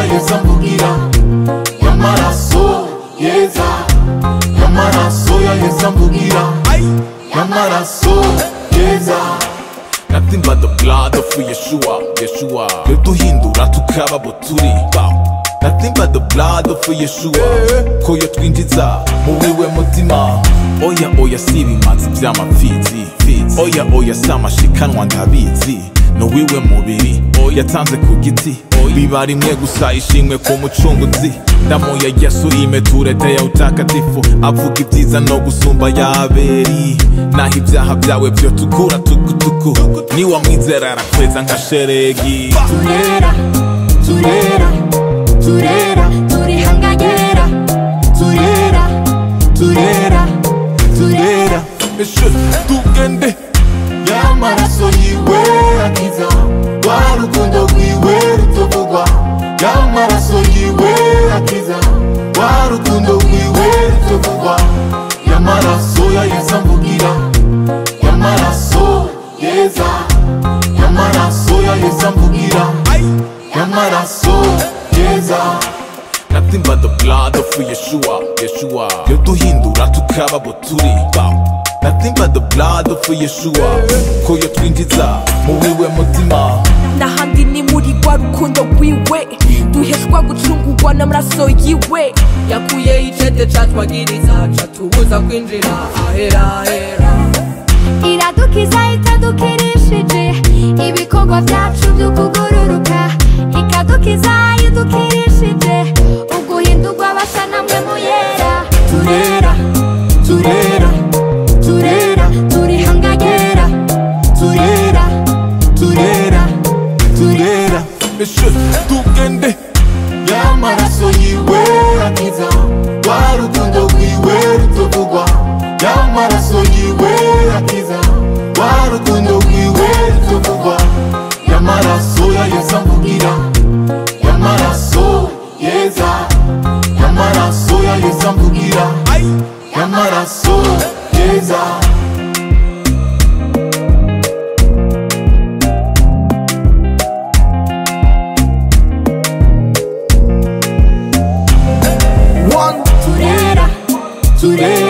yesu amvugira y'amaraso yeza y'amaraso ya yesu amvugira y'amaraso yeza Nothing but the blood of Yeshua, Yeshua Yoduhindura tukaba abo turi Bow. Nothing but the blood of Yeshua Ko yotwinjiza mu wiwe mutima Oya oya si ibimanzi vy'amapfizi Fizi. Oya oya si amashikanwa ndabizi No wiwe mubiri yatanze ku giti biba rimwe gusa ishimwe ku mucunguzi damu ya yesu imeturetea utakatifu avuga ibyiza no gusumba yaberi naho ibyaha byawe byo tukura tukutuku niwamwizera arakweza nka sheregi turera turera turera turihangagera turera turera turera Eshe, tugende y'amaraso yiwe akiza rwa rukundo rwiwe rutavugwa y'amaraso yiwe akiza rwa rukundo rwiwe rutavugwa y'amaraso ya yesu amvugira y'amaraso yeza y'amaraso ya yesu amvugira y'amaraso yeza Nothing but the blood of Yeshua, Yeshua Yoduhindura tukaba abo turi Bow. Nothing but the blood of Yeshua Ko yotwinjiza mu wiwe mutima n'ahandi ni muri rwa rukundo rwiwe duheshwa gucungurwa n'amaraso yiwe yakuye icete catwagiriza catubuza kwinjira ahera ahera iradukiza itadukirishije ibikorwa byacu byo kugururuka ikadukiza idukirishije uguhindurwa basa namwe muyera turera turera turera turihangagera turera turera turera Eshe, tugende y'amaraso yiwe akiza rwa rukundo rwiwe rutavugwa y'amaraso yiwe akiza rwa rukundo rwiwe rutavugwa y'amaraso ya yesu amvugira y'amaraso yeza y'amaraso ya yesu amvugira y'amaraso yeza turera turera